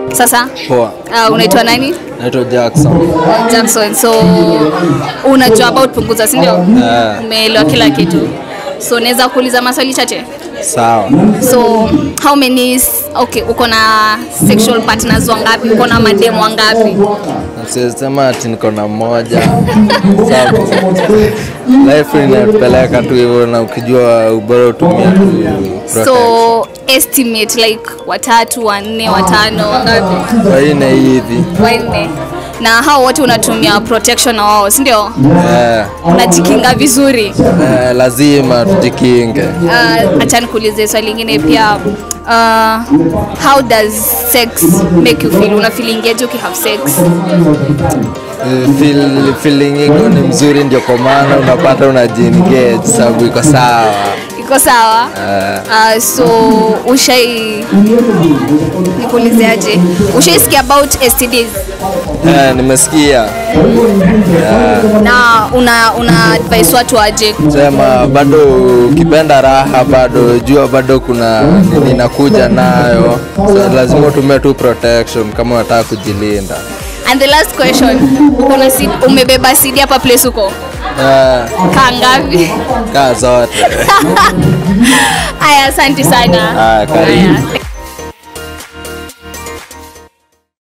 Sasa Poa. uh, unaitwa nani? Naitwa Jackson. Jackson. So unajua about punguza, si ndio? Eh. Umeelewa kila kitu. So naweza kuuliza maswali chache. Sawa. So how many s- okay, uko na sexual partners wangapi? Uko na mademu wangapi? Sisema ati niko na moja. Sababu life inapeleka tu hivyo na ukijua ubora utumia tu protection. So estimate like watatu, wanne, watano, wangapi? Waine hivi. Wanne. Na hao wote unatumia protection na wao, si ndio? Eh, Unajikinga vizuri. eh, lazima tujikinge. Uh, acha nikuulize swali lingine pia. Uh, how does sex make you feel? Una feelingeje ukihave sex? Eh, feel, feeling iko ni mzuri ndio kwa maana unapata unajiengage sababu iko sawa. Iko sawa? Eh, Uh, so ushai nikuulizeaje? Ushaisikia about STDs eh, nimesikia. na una una advise watu aje? sema bado ukipenda raha bado jua bado kuna nini inakuja nayo so, lazima utumie tu protection kama unataka kujilinda And the last question, uko na seed, umebeba seed hapa place uko Eh, kaa ngapi? kaa zote Aya, asante sana. Aya, karibu. Aya.